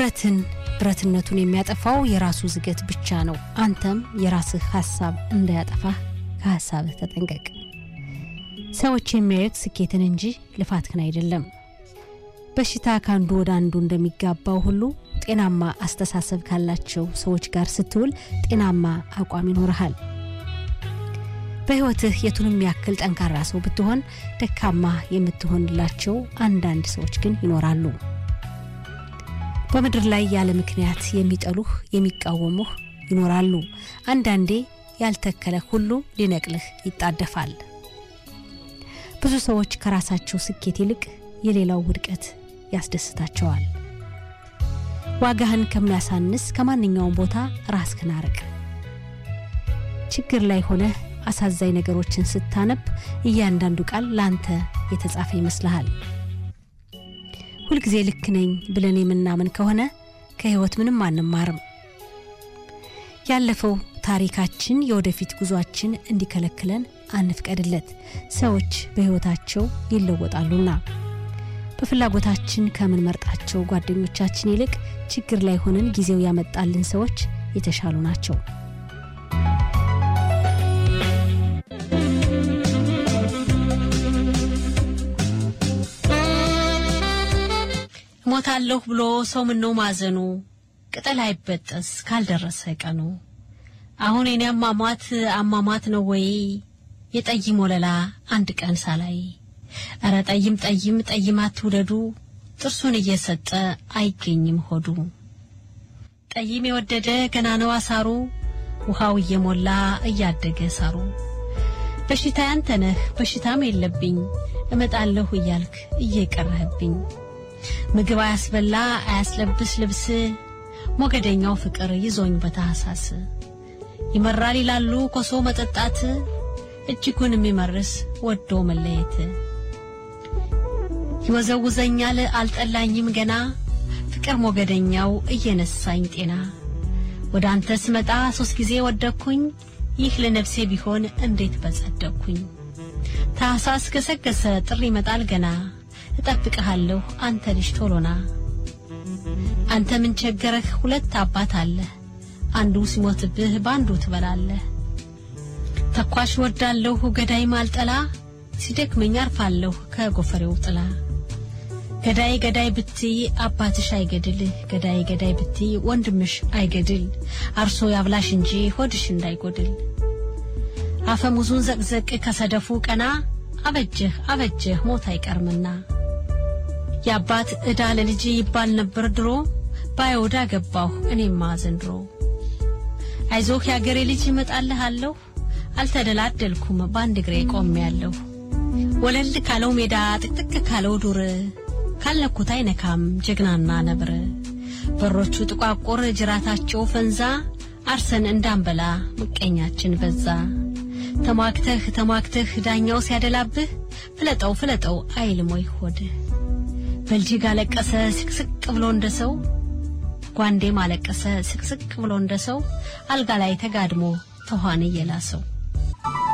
ብረትን ብረትነቱን የሚያጠፋው የራሱ ዝገት ብቻ ነው። አንተም የራስህ ሀሳብ እንዳያጠፋህ ከሀሳብህ ተጠንቀቅ። ሰዎች የሚያዩት ስኬትን እንጂ ልፋትህን አይደለም። በሽታ ከአንዱ ወደ አንዱ እንደሚጋባው ሁሉ ጤናማ አስተሳሰብ ካላቸው ሰዎች ጋር ስትውል ጤናማ አቋም ይኖርሃል። በሕይወትህ የቱንም ያክል ጠንካራ ሰው ብትሆን ደካማ የምትሆንላቸው አንዳንድ ሰዎች ግን ይኖራሉ። በምድር ላይ ያለ ምክንያት የሚጠሉህ የሚቃወሙህ ይኖራሉ። አንዳንዴ ያልተከለህ ሁሉ ሊነቅልህ ይጣደፋል። ብዙ ሰዎች ከራሳቸው ስኬት ይልቅ የሌላው ውድቀት ያስደስታቸዋል። ዋጋህን ከሚያሳንስ ከማንኛውም ቦታ ራስህን አርቅ። ችግር ላይ ሆነህ አሳዛኝ ነገሮችን ስታነብ እያንዳንዱ ቃል ለአንተ የተጻፈ ይመስልሃል። ሁልጊዜ ልክ ነኝ ብለን የምናምን ከሆነ ከህይወት ምንም አንማርም። ያለፈው ታሪካችን የወደፊት ጉዟችን እንዲከለክለን አንፍቀድለት። ሰዎች በህይወታቸው ይለወጣሉና በፍላጎታችን ከምንመርጣቸው ጓደኞቻችን ይልቅ ችግር ላይ ሆነን ጊዜው ያመጣልን ሰዎች የተሻሉ ናቸው። ሞታለሁ ብሎ ሰው ምነው ማዘኑ ቅጠል አይበጠስ ካልደረሰ ቀኑ። አሁን የኔ አሟሟት አሟሟት ነው ወይ የጠይም ወለላ አንድ ቀን ሳላይ እረ ጠይም ጠይም ጠይም አትውደዱ ጥርሱን እየሰጠ አይገኝም ሆዱ። ጠይም የወደደ ገና ነው አሳሩ ውሃው እየሞላ እያደገ ሳሩ። በሽታ ያንተ ነህ በሽታም የለብኝ እመጣለሁ እያልክ እየቀረህብኝ ምግብ አያስበላ አያስለብስ ልብስ ሞገደኛው ፍቅር ይዞኝ በታህሳስ ይመራል ይላሉ ኮሶ መጠጣት እጅጉን የሚመርስ ወዶ መለየት ይወዘውዘኛል አልጠላኝም ገና ፍቅር ሞገደኛው እየነሳኝ ጤና ወደ አንተ ስመጣ ሶስት ጊዜ ወደኩኝ ይህ ለነፍሴ ቢሆን እንዴት በጸደቅኩኝ ታህሳስ ገሰገሰ ጥሪ ይመጣል ገና እጠብቅሃለሁ አንተ ልጅ ቶሎና አንተ ምን ቸገረህ ሁለት አባት አለህ አንዱ ሲሞትብህ በአንዱ ትበላለህ ተኳሽ ወዳለሁ ገዳይ ማልጠላ ሲደክመኝ አርፋለሁ ከጎፈሬው ጥላ ገዳይ ገዳይ ብትይ አባትሽ አይገድል ገዳይ ገዳይ ብትይ ወንድምሽ አይገድል አርሶ ያብላሽ እንጂ ሆድሽ እንዳይጎድል አፈሙዙን ዘቅዘቅ ከሰደፉ ቀና አበጀህ አበጀህ ሞት አይቀርምና የአባት ዕዳ ለልጅ ይባል ነበር ድሮ ባይወዳ ገባሁ እኔማ ዘንድሮ አይዞህ የአገሬ ልጅ እመጣልሃለሁ አልተደላደልኩም በአንድ እግሬ ቆሜያለሁ ወለል ካለው ሜዳ ጥቅጥቅ ካለው ዱር ካልነኩት አይነካም ጀግናና ነብር በሮቹ ጥቋቁር ጅራታቸው ፈንዛ አርሰን እንዳንበላ ምቀኛችን በዛ ተሟግተህ ተሟግተህ ዳኛው ሲያደላብህ ፍለጠው ፍለጠው አይልም ወይ ሆድህ በልጅግ አለቀሰ ስቅስቅ ብሎ እንደ ሰው ጓንዴም አለቀሰ ስቅስቅ ብሎ እንደ ሰው አልጋ ላይ ተጋድሞ ተኋን እየላሰው